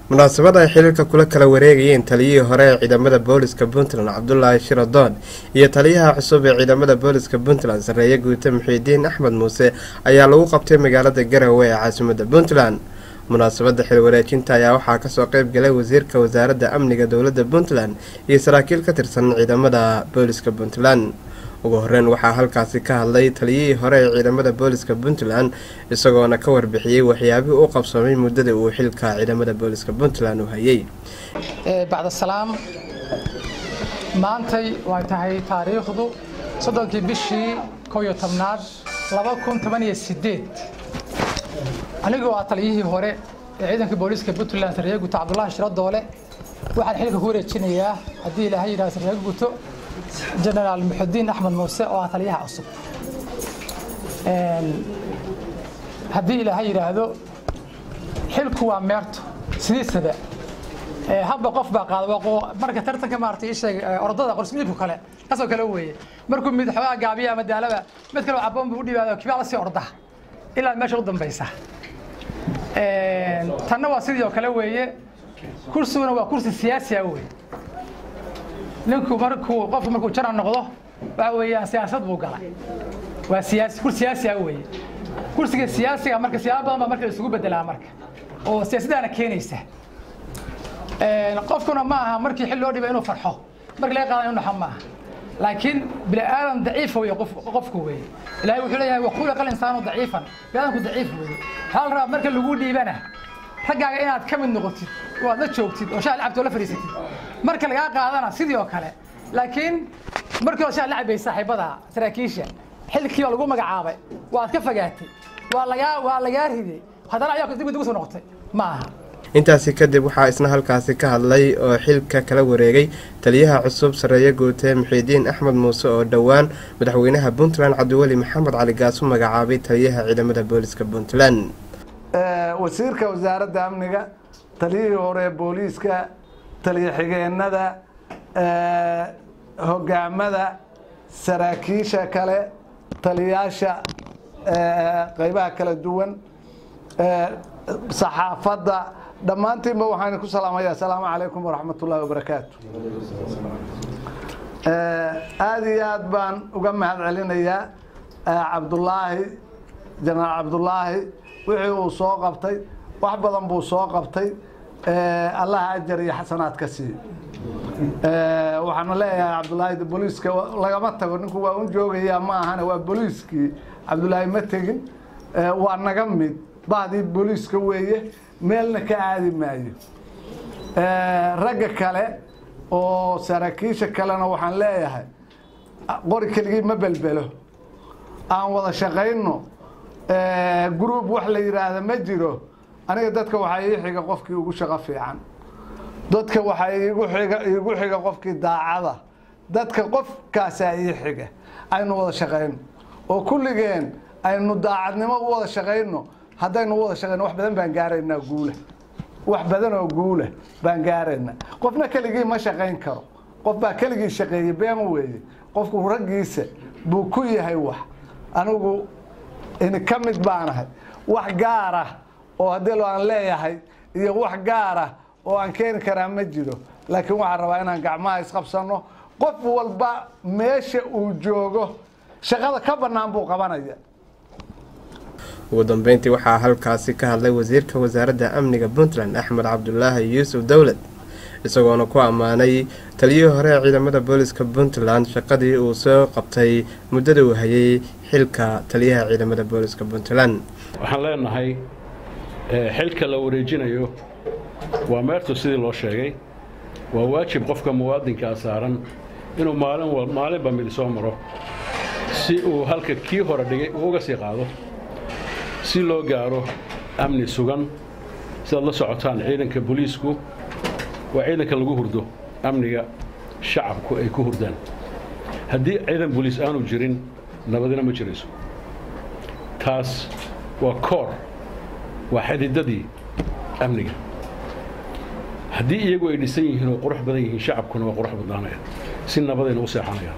munaasabad ay xiriirka kula kala wareegayeen taliyihii hore ee ciidamada booliska puntland cabdulaahi shiradoon iyo taliyaha cusub ee ciidamada booliska puntland sareeye guute muxiidiin axmed muuse ayaa lagu qabtay magaalada garowe ee caasimada puntland munaasabada xilwareejinta ayaa waxaa kasoo qeyb galay wasiirka wasaaradda amniga dowlada puntland iyo saraakiil ka tirsan ciidamada booliska puntland ugu horeyn waxaa halkaasi ka hadlay taliyihii hore ee ciidamada booliska puntland isagoona ka warbixiyey waxyaabihii u qabsoomay muddada uu xilka ciidamada booliska puntland u hayay bacdasalaam maantay way tahay taariikhdu soddonkii bishii kow iyo tobnaad laba kun toban iyo sideed anigoo ah taliyihii hore ee ciidanka booliiska puntland sarreeye guto cabdulaahi shiro doole waxaan xilka ku wareejinayaa haddii ilaahay yidhahdo sarreeye guto jenaraal muxudiin axmed muuse oo ah taliyaha cusub haddii ilaahay yidhaahdo xilku waa meerto sidiisaba habba qof baa qaada marka tartanka maarata isheeg ordada qorsmidku kale kasoo kale weeye markuu mid xoogaa gaabiya ama daalaba mid kale caboon buu u dhibaado kibaa la sii orda ilaa meesha u dambaysa tanna waa sidii oo kale weeye kursiguna waa kursi siyaasiya wey ninku markuu qofku markuu jana noqdo waxa weeyaan siyaasad buu galay waa siyaasi kursi siyaasiya weeye kursiga siyaasiga marka siyaabo badan baa marka la isugu bedelaa marka oo siyaasadaana keenaysa qofkuna ma aha markii xil loo dhiba inuu farxo markii laga qaada inuu naxo ma aha laakiin bini aadan daciif weeye qofku weeye ilaahay wuxuu leeyahay waquliqa linsaanu daciifan bini aadanku daciif weeye waxaa la rabaa marka lagu dhiibana raggaaga inaad ka mid noqotid oo aad la joogtid oo shaah lacabtoo la fadhiisatid marka lagaa qaadana sidii oo kale laakiin markii hore shaah la cabay saaxiibada saraakiisha xilkii baa lagu magacaabay waad ka fogaatay waa lagaa waa lagaa riday haddana ayaa dib dib usoo noqotay ma aha intaasi kadib waxaa isna halkaasi ka hadlay oo xilka kala wareegay taliyaha cusub sareeye guute muxiidiin axmed muuse oo dhowaan madaxweynaha puntland cabdiweli maxamed cali gaas u magacaabay taliyaha ciidamada booliska puntland wasiirka wasaaradda amniga taliyihii hore ee booliiska taliya xigeenada hogaamada saraakiisha kale taliyaasha qeybaha kala duwan saxaafadda dhammaantiinba waxaan ku salaamaya asalaamu calaykum waraxmat ullahi wabarakaatu aada iyo aad baan uga mahad celinayaa cabdulaahi jenaraal cabdulaahi wixii uu soo qabtay wax badan buu soo qabtay allah ajar iyo xasanaad ka siiyo waxaana leeyahay cabdulaahi booliiska lagama tago ninku waa un joogayaa ma ahane waa booliiskii cabdulaahi ma tegin waa naga mid bahdii booliiska weeye meelna ka aadi maayo ragga kale oo saraakiisha kalena waxaan leeyahay qori keligii ma belbelo aan wada shaqayno gruub wax la yidhaahda ma jiro aniga dadka waxaa ii xiga qofkii ugu shaqo fiican dadka waxaa iigu xiga iigu xiga qofkii daacada dadka qofkaasaa ii xiga aynu wada shaqayno oo kulligeen aynu daacadnimo u wada shaqayno haddaynu u wada shaqayno wax badan baan gaaraynaa guula wax badan oo guula baan gaaraynaa qofna keligii ma shaqayn karo qof baa keligii shaqeeyey been weeye qofku raggiisa buu ku yahay wax anigu ini ka mid baanahay wax gaara oo haddii aan leeyahay iyo wax gaara oo aan keeni karaa ma jiro laakiin waxaan rabaa inaan gacmaha isqabsano qof walba meesha uu joogo shaqada ka bannaan buu qabanaya ugu dambeyntii waxaa halkaasi ka hadlay wasiirka wasaaradda amniga puntland axmed cabdulaahi yuusuf dowlad isagoona ku ammaanay taliyihii hore ee ciidamada booliska puntland shaqadii uu soo qabtay muddada uu hayay xilka taliyaha ciidamada booliska puntland waxaan leenahay xilka la wareejinayo waa meertu sidii loo sheegay waa waajib qofka muwaadinkaa saaran inuu maalin maalinba mid soo maro si uu halka kii hore dhigay uu uga sii qaado si loo gaaro amni sugan sidaad la socotaan ciidanka booliisku waa ciidanka lagu hurdo amniga shacabku ay ku hurdaan haddii ciidan booliis aanu jirin nabadina ma jirayso taas waa koor waa xididadii amniga haddii iyagu ay dhisan yihiin oo qurux badan yihiin shacabkuna waa qurux badnaanaya si nabadayna u seexanayaan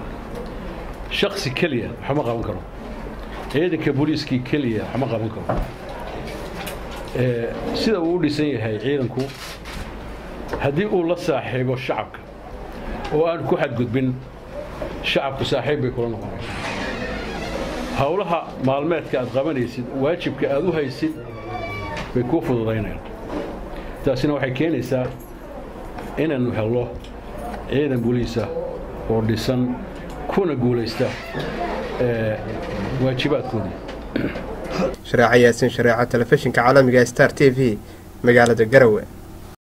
shaksi keliya waxma qaban karo ciidanka booliiskii keliya waxma qaban karo sida uu u dhisan yahay ciidanku haddii uu la saaxiibo shacabka oo aan ku xadgudbin shacabku saaxiib bay kula noqonaysaa howlaha maalmeedka aad qabanaysid waajibka aad u haysid bay kuu fududaynayaan taasina waxay keenaysaa inaynu helno ciidan buliisa oo dhisan kuna guulaysta waajibaadkoodii shareeco yaasiin shareeco telefishinka caalamiga star t v magaalada garowe